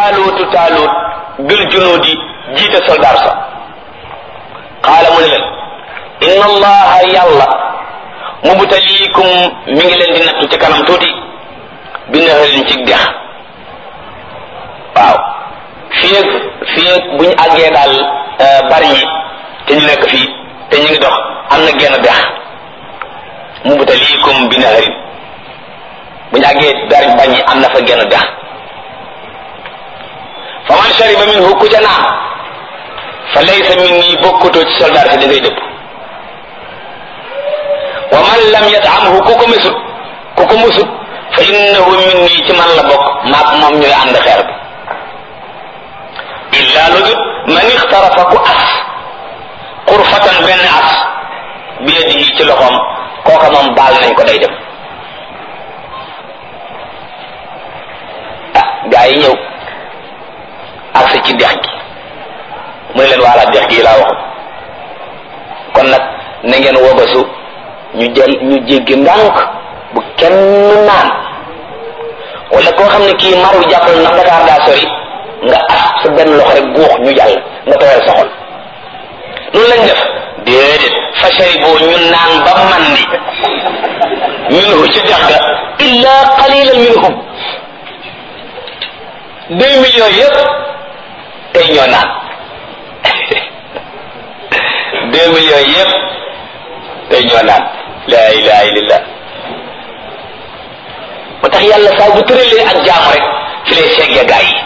jaaluutu taaluut bil junuudi jiite soldaar sa qaala mu ne leen inna allaha yàlla mubtaliikum mi ngi leen di nattu ci kanam tuuti bi naharin ci dex waaw fii ak fii ak bu ñu àggee daal bari ñi te ñu nekk fii te ñu ngi dox am na genn dex mubtaliikum bi naharin bu ñu àggee bari bañ ñi am na fa genn dex fa man shariba minhu ku ca naan fa laysa minni bokkutoo ci soldaar si da ngay dëpp wa man lam yatamhu ku ko mesut ku ko musut fa innahu minni ci man la bokk maag moom ñooy ànd xeer bi illa lu dut man ixtarafa ku as xurfatan benn as bi yadihi ci loxoom kooka moom baal nañ ko day dem ah gaa yi ñëw agsi ci dex gi mu ne leen waala dex gi laa waxoon kon nag na ngeen wobasu ñu jël ñu jéggi ndànk bu kenn naan wala koo xam ne kii mar wi jàppal ndax Dakar daa sori nga as sa benn loxo rek guux ñu jàll nga tooyal sa xol loolu lañ def déedéet fashari boo ñu naan ba mandi minhu ci dex ga illa qalilan minhum deux millions yëpp tey ñoo naan deux millions yëpp tey ñoo naan la ilaha illallah moo tax yàlla saa bu tëralee ak jaamu rek fi lay seggee gaa yi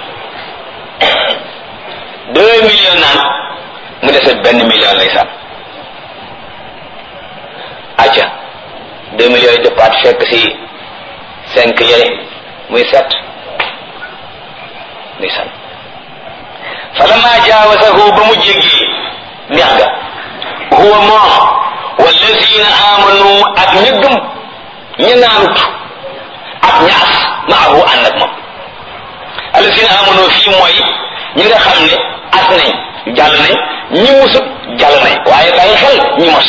deux millions naan mu dese benn million lay sàmm acca deux millions yi dëppaat fekk si cinq yële muy sept muy sàmm falamma jaawasahu ba mu jéggi neex ga huwa moom wallazina amanu ak ña gëm ña naanut ak ñaas maahu ànd ak moom allazina amanu fii mooy ñi nga xam ne as nañ jàll nañ ñi musut jàll nañ waaye bàyyi xel ñi mos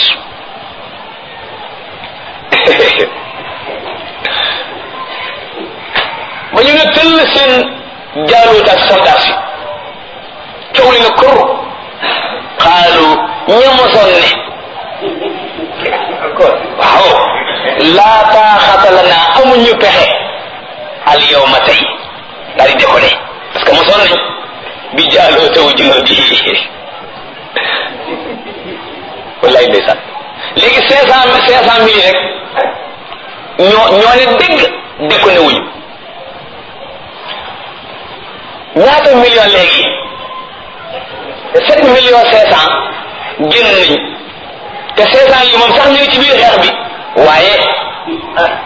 ba ñu ne tëll seen jaaluut ak soldat si coow li na kur xaalu ña mosoon ne waaw laa taaxata lana amuñu pexe al yawma tey daal di décollé parce que mosoon nañ bi jaaloo taw junoo bi wallaay ndeysaan léegi cinq cent cinq cent mille rek ñoo ñoo ne dégg déconné wuñu ñaata million léegi sept millions cinq cent génn nañ te cinq cent yi moom sax ñu ngi ci biir xeex bi waaye